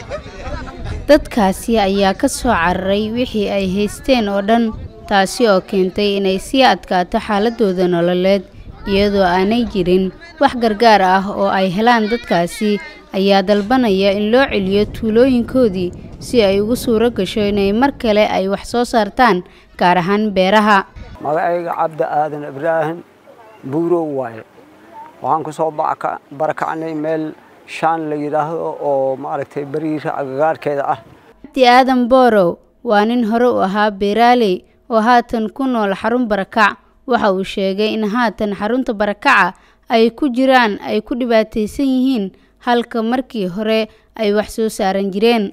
dadkaasi ayaa ka soo cararay wixii ay haysteen oo dhan taasi oo keentay inay sii adkaato xaaladooda nololeed iyadoo aanay jirin wax gargaar ah oo ay helaan dadkaasi ayaa dalbanaya in loo celiyo tuulooyinkoodii si ay ugu suuro gasho inay mar kale ay wax soo saartaan gaar ahaan beeraha magacayga cabdi aadan ibraahim buurow waaye waxaan ku soo barakacnay meel shaan la yidhaahdo oo maaragtay beriira agagaarkeeda ah cabdi aadan boorow waa nin hore u ahaa beeraaley oo haatan ku nool xarun barakac waxa uu sheegay in haatan xarunta barakaca ay ku jiraan ay ku dhibaataysan yihiin halka markii hore ay wax soo saaran jireen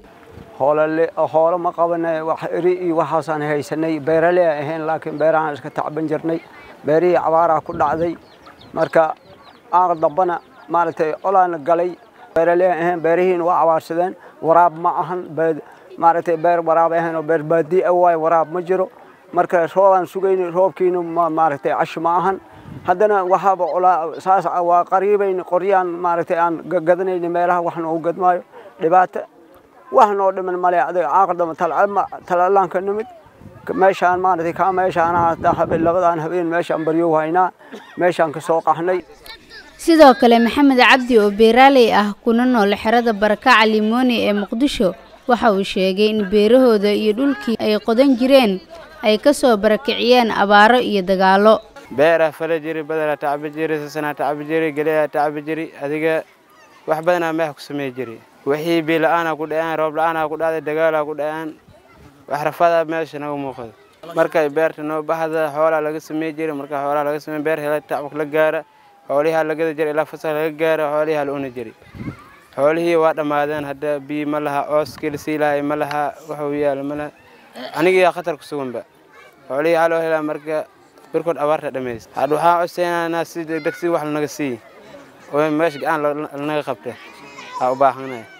hoolo ma qabane wax eri iyo waxaasaan haysanay beeraley ahayn laakiin beerahaan iska tacban jirnay beerihii cabaaraa ku dhacday marka aaq dambana maaragtay olaana galay beeraley ahayn beerihiina waa cabaarsadeen waraab ma ahan maaragtay beer waraab ahayn oo beer baadii ah waaye waraab ma jiro marka roobaan sugayni roobkiina maaragtay cashi ma ahan haddana waxaaba olaa saas waa qariibayni qoryaan maaragtay aan gadanayni meelaha wax noogu gadmaayo dhibaato wax noo dhiman male adiga caaqdama talaalaanka nimid meeshaan maaragtay kaa meeshaan labadaan habeen meeshaan baryo haynaa meeshaan ka soo qaxnay sidoo kale maxamed cabdi oo beeraaley ah kuna nool xerada barakaca limooni ee muqdisho waxa uu sheegay in beerahooda iyo dhulkii ay qodan jireen ay ka soo barakiciyeen abaaro iyo dagaallo beeraa fala jiri badanaa tacbi jiri sasanaa tacbi jiri geleyaa tacbi jiri adiga wax badanaa meex ku samey jiri wixii biila-aanaa ku dhaceen roob la-aanaa ku dhacday dagaalaa ku dhaceen wax rafadaa meesha naga muuqada markay beerta noo baxda xoolaa laga samey jiri marka xoolaa laga samey beer hela tacbak la gaara xoolihaa lagada jira ilaa fasal laga gaara xoolihaa la una jiri xoolihii waa dhammaadeen hadda biyo ma laha cooskii la sii lahay ma laha waxuu yaala ma laha anigiyaa khatar ku suganba xoolihii waxaa loo helaa marka birkood abaarta dhammaysa hadda waxaan codseynanaa si degdeg si wax lanaga siiy oo meesha gacan lanaga qabta aa u baahanaya